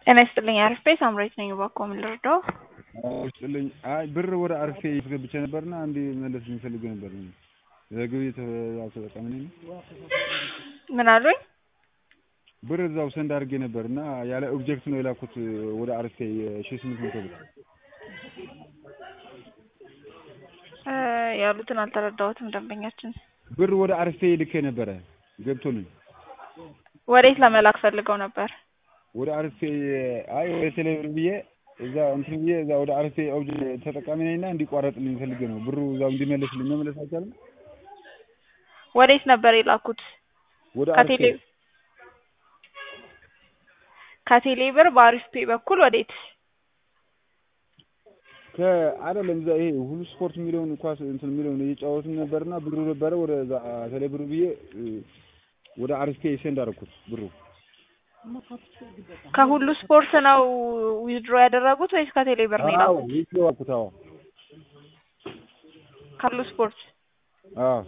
ጤና ይስጥልኝ አርፌ ሳምሬት ነኝ። እባክዎ ምን ልርዳው? ይስጥልኝ። አይ ብር ወደ አርፌ አስገብቼ ነበርና አንድ መለስ የሚፈልግ ነበር። የግብይት ተጠቃሚ ነኝ። ምን አሉኝ? ብር እዛው ሰንድ አድርጌ ነበር እና ያለ ኦብጀክት ነው የላኩት ወደ አርፌ ሺህ ስምንት መቶ ብር ያሉትን አልተረዳሁትም። ደንበኛችን ብር ወደ አርፌ ልኬ ነበረ ገብቶልኝ ወዴት ለመላክ ፈልገው ነበር? ወደ አርፌ አይ ወደ ቴሌብር ብዬ እዛ እንትን ብዬ እዛ ወደ አርፌ ኦብጅ ተጠቃሚ ነኝና እንዲቋረጥልኝ ፈልጌ ነው። ብሩ እዛው እንዲመለስልኝ መመለስ አይቻልም? ወዴት ነበር የላኩት? ወደ አርፌ ከቴሌ ከቴሌ ብር በአሪፍ ፔ በኩል ወዴት? ከአይደለም እዛ ይሄ ሁሉ ስፖርት የሚለውን ኳስ እንትን የሚለውን እየጫወትን ነበርና ብሩ ነበረ ወደ እዛ ቴሌ ብር ብዬ ወደ አርፌ ሴንድ አደረኩት ብሩ ከሁሉ ስፖርት ነው ዊዝድሮ ያደረጉት ወይስ ከቴሌ ብር ነው አዎ የላኩት? ይሄ ዋልኩት አዎ ከሁሉ ስፖርት አዎ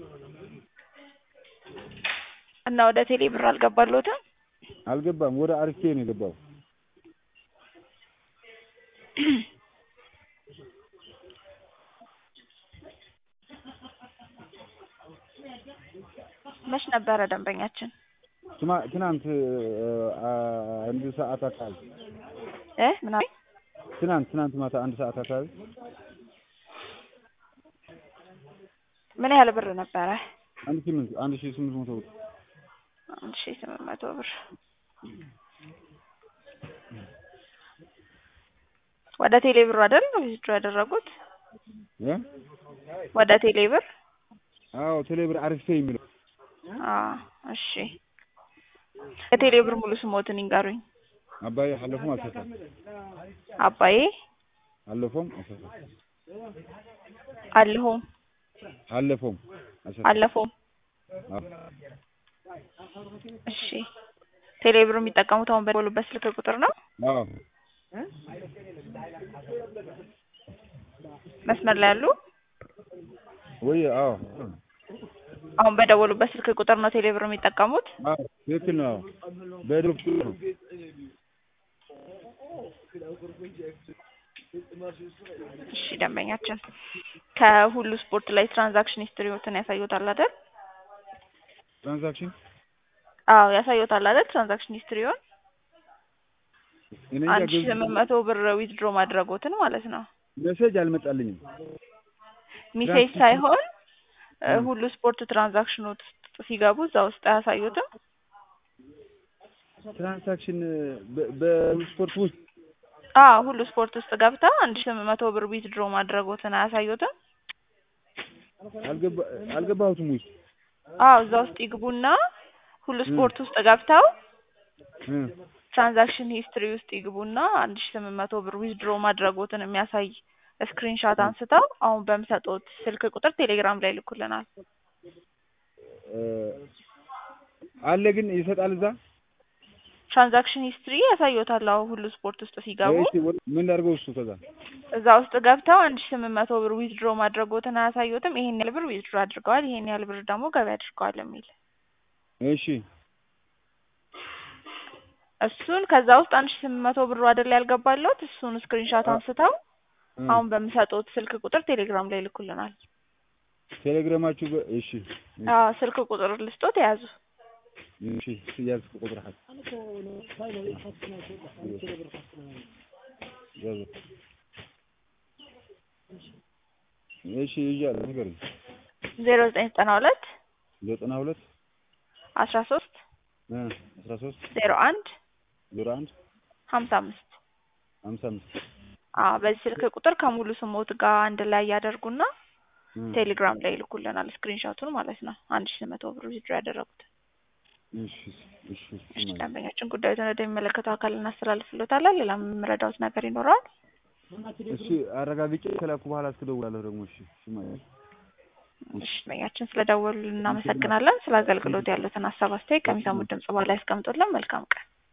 እና ወደ ቴሌ ብር አልገባልዎትም? አልገባም ወደ አርፌ ነው የገባው መች ነበረ ደንበኛችን? ትማ ትናንት አንድ ሰዓት አካባቢ እ ምን አሉኝ? ትናንት ትናንት ማታ አንድ ሰዓት አካባቢ ምን ያህል ብር ነበረ? አንድ ስምንት አንድ ሺህ ስምንት መቶ ብር አንድ ሺህ ስምንት መቶ ብር ወደ ቴሌ ብር አይደል ዊዝድሮ ያደረጉት? እ ወደ ቴሌ ብር? አዎ ቴሌብር አርፌ የሚለው አዎ እሺ። የቴሌ ብር ሙሉ ስሞትን ይንገሩኝ። አባዬ አለፎም አሰፋ አባዬ አለፎም አሰፋ አለሆም አለፎም አሰፋ አለፎም አዎ እሺ። ቴሌ ብር የሚጠቀሙት አሁን በደወሉበት ስልክ ቁጥር ነው? አዎ መስመር ላይ ያሉ ወይ አዎ አሁን በደወሉበት ስልክ ቁጥር ነው ቴሌ ብር የሚጠቀሙት? አዎ ትክክል ነው። በድሮፕ ነው እሺ ደንበኛችን ከሁሉ ስፖርት ላይ ትራንዛክሽን ሂስትሪዎትን ያሳዩታል አይደል? ትራንዛክሽን አዎ ያሳዩታል አይደል? ትራንዛክሽን ሂስትሪውን እኔ እንጃ አንድ ሺህ ገብቶ- ስምንት መቶ ብር ዊዝድሮ ማድረጎትን ማለት ነው። ሜሴጅ አልመጣልኝም። ሚሴጅ ሳይሆን እ ሁሉ ስፖርት ትራንዛክሽን ውስጥ ሲገቡ እዛ ውስጥ አያሳዩትም? ትራንዛክሽን በ- በስፖርት ውስጥ አዎ ሁሉ ስፖርት ውስጥ ገብተው አንድ ሺህ ስምንት መቶ ብር ዊዝድሮ ማድረጎትን አያሳዩትም? አልገባ አልገባሁትም ውስጥ አዎ እዛ ውስጥ ይግቡና ሁሉ ስፖርት ውስጥ ገብተው እ ትራንዛክሽን ሂስትሪ ውስጥ ይግቡና አንድ ሺህ ስምንት መቶ ብር ዊዝድሮ ማድረጎትን የሚያሳይ ስክሪንሻት አንስተው አሁን በምሰጡት ስልክ ቁጥር ቴሌግራም ላይ ይልኩልናል። እ አለ ግን ይሰጣል እዛ ትራንዛክሽን ሂስትሪ ያሳዩታል። አዎ ሁሉ ስፖርት ውስጥ ሲገቡ እሺ ወ- ምን ላድርገው እሱ ከዛ እዛ ውስጥ ገብተው አንድ ሺህ ስምንት መቶ ብር ዊዝድሮ ማድረጎትን አያሳዩትም? ይሄን ያህል ብር ዊዝድሮ አድርገዋል፣ ይሄን ያህል ብር ደግሞ ገቢ አድርገዋል የሚል እሺ እሱን ከዛ ውስጥ አንድ ሺህ ስምንት መቶ ብሩ አይደል ያልገባለት እሱን ስክሪንሻት አንስተው እ አሁን በምሰጡት ስልክ ቁጥር ቴሌግራም ላይ ይልኩልናል። ቴሌግራማችሁ በ- እሺ አዎ ስልክ ቁጥር ልስጦት የያዙ እሺ ያዝኩ ቁጥር ሀ ያዘ እሺ ይዣለሁ ንገረኝ ዜሮ ዘጠኝ ዘጠና ሁለት ዘጠና ሁለት አስራ ሶስት እ አስራ ሶስት ዜሮ አንድ ዜሮ አንድ ሀምሳ አምስት ሀምሳ አምስት አዎ በዚህ ስልክ ቁጥር ከሙሉ ስሞት ጋር አንድ ላይ ያደርጉና እ ቴሌግራም ላይ ይልኩልናል ስክሪንሾቱን ማለት ነው። አንድ ሺህ መቶ ብር ዊዝድሮ ያደረጉት። እሺ እሺ እሺ ደንበኛችን ጉዳዩን ወደሚመለከተው አካል እናስተላልፍሎታለን። ሌላ የምረዳውት ነገር ይኖረዋል? እሺ አረጋግጬ ከላኩ በኋላ እስክደውላለሁ ደግሞ እሺ እሺ ማለት እሺ ደንበኛችን ስለደወሉ እናመሰግናለን። ስለ አገልግሎት ያሉትን ሀሳብ አስተያየት ከሚሰሙት ድምጽ በኋላ ያስቀምጡልን። መልካም ቀን